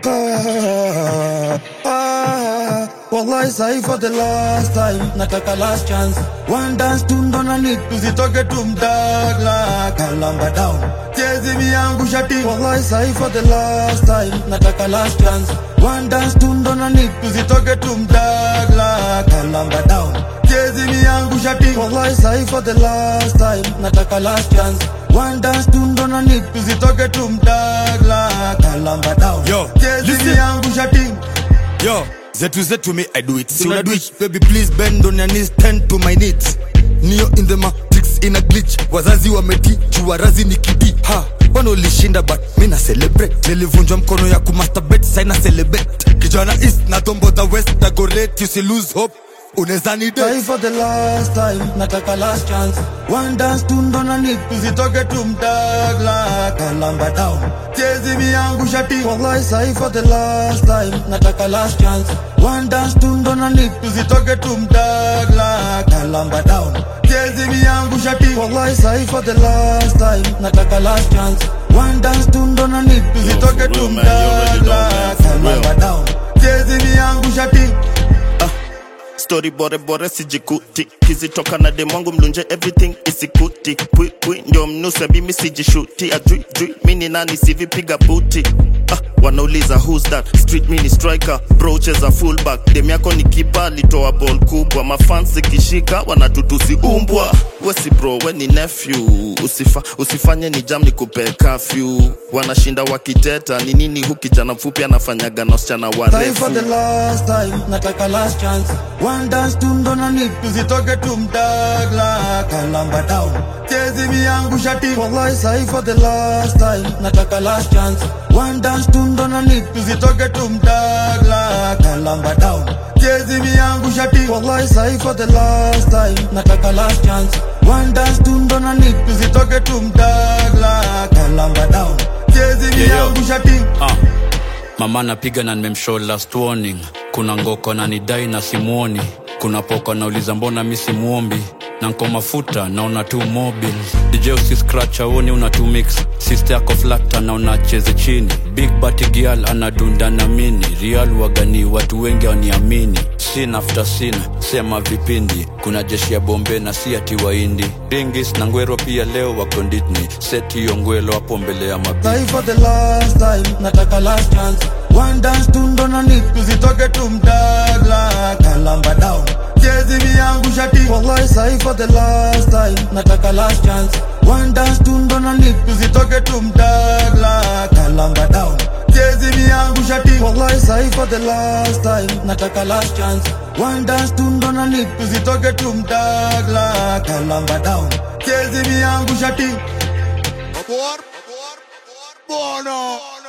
Ah, ah, wallahi sahi for the last time nataka last chance one dance tu ndo na need tusitoke tu mdagla kalamba down chezi miyangu shati wallahi sahi for the last time nataka last chance one dance tu ndo na need tusitoke tu mdagla kalamba down chezi miyangu shati wallahi sahi for the last time nataka last chance one dance tu ndo na need tusitoke tu mdagla kalamba down Yo, chezi listen. miyangu shati Yo, zetu zetu me I do it. Si una do it, baby please bend on your knees, tend to my needs. Neo in the matrix in a glitch. Wazazi wameti, juarazi ni kidi. Ha, wanaolishinda but mi na celebrate. Nilivunjwa mkono ya kumasturbate, sai na celebrate. Kijana east na tombo the west na go late, you see lose hope. Unaweza ni Try date. for the last time, nataka last chance. One dance tu ndo na need, tusitoke tu mdagla kalamba down. Chezi miyangu shati, wallahi sahi for the last time, nataka last chance. One dance tu ndo na need, tusitoke tu mdagla kalamba down. Chezi miyangu shati, wallahi sahi for the last time, nataka last chance. One dance tu ndo na need, tusitoke tu real, man. You already know, mdagla man. For real. kalamba down. Chezi miyangu shati. Story bore bore sijikuti kizitoka na demwangu mlunje everything isikuti pwi pwi ndio mnuse mimi sijishuti ajui jui mini nani sivipiga buti ah, wanauliza who's that street mini striker bro cheza fullback dem yako ni kipa alitoa ball kubwa mafans zikishika wanatutusi umbwa wesi bro we ni nephew Usifa, usifanye ni jam ni kupe kafyu wanashinda wakiteta ni nini hu kijana mfupi anafanyaga na wasichana Try warefu for the last time, nataka last chance. One dance tu ndo na need, tusitoke tu mdagla kalamba down. Chezi miyangu shati, wallahi sahi for the last time, nataka last chance. One dance tu ndo na need, tusitoke tu mdagla kalamba down. Chezi miyangu shati, wallahi sahi for the last time, nataka last chance. One dance tu ndo na need, tusitoke tu mdagla kalamba down. Chezi miyangu shati. Ah, mama napiga na nimemshow last warning. Kuna ngoko na nidai na simuoni. Kuna poko nauliza mbona mi simuombi na nko mafuta naona tu mobile DJ usi scratch aoni una tu mix sister yako flata na unacheze chini big bati girl anadunda na mini real wagani watu wengi waniamini sin after sin sema vipindi kuna jeshi ya bombe na si ati waindi ringis na ngwero pia leo wako nditni seti hiyo ngwelo hapo mbele ya mabi Try for the last time, nataka last chance. One dance tu ndo na need, tusitoke tu mdagla kalamba down. Chezi miyangu shati, wallahi sahi for the last time, nataka last chance. One dance tu ndo na need, tusitoke tu mdagla kalamba down. Chezi miyangu shati, wallahi sahi for the last time, nataka last chance. One dance tu ndo na need, tusitoke tu mdagla kalamba down. Chezi miyangu shati. Por, por, por, bono.